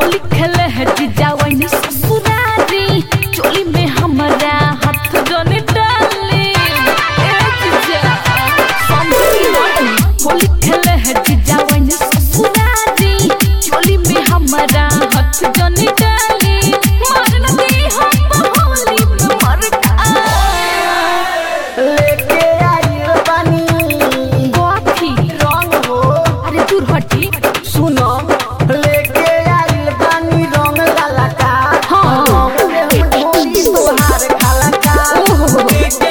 होली खेले है जीजा वही ससुरारी चोली में हमारा हाथ जने डाले ए जीजा समझी नहीं होली खेले है जीजा वही ससुरारी चोली में हमारा हाथ जने डाले मारन दे हम होली में मर का लेके आइल बानी गोथी रंग हो अरे दूर हटी सुनो लेके आइल बानी रंग लाला का हाँ। रंग में ढोली तोहार खाला का ओहो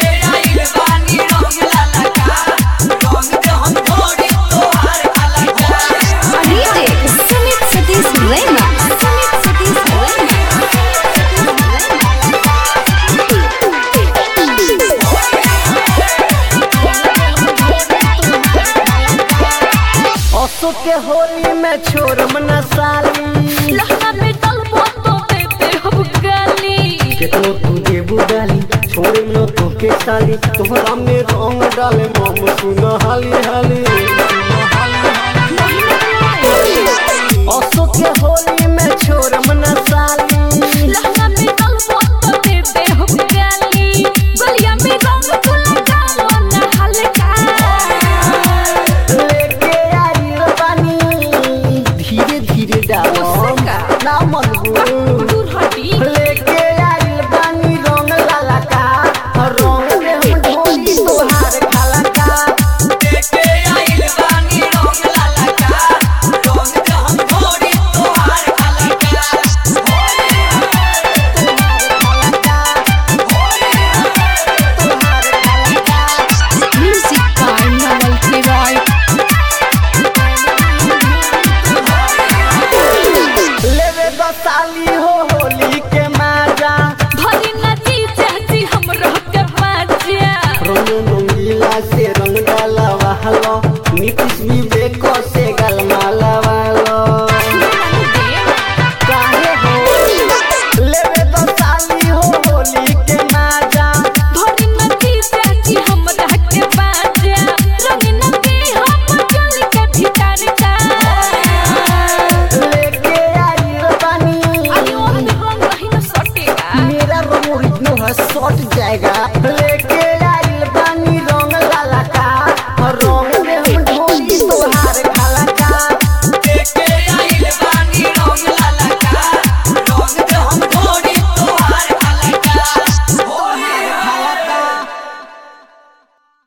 DJ Sumit Satish Rema. Sumit Satish Rema. असो के होली में छोड़म न साली लहंगा में डलबो तो देते हम गाली केतनो तू देबू डाली छोड़े न तो के साली तोहरा में रंग डाले मम सुन हाली हाली असो के होली में छोड़म न साली लहंगा में डलबो तो देते हम गाली गलिया में रंग गुल डालो ना हल्का लेके आइल बानी धीरे धीरे डालो उससे का? ना मनगू दूर हटी लेके आइल बानी रंग लाला का रंग में हम ढोली तोहार खाला का म्यूजिक by Nawal Kiroy लेवे दसाली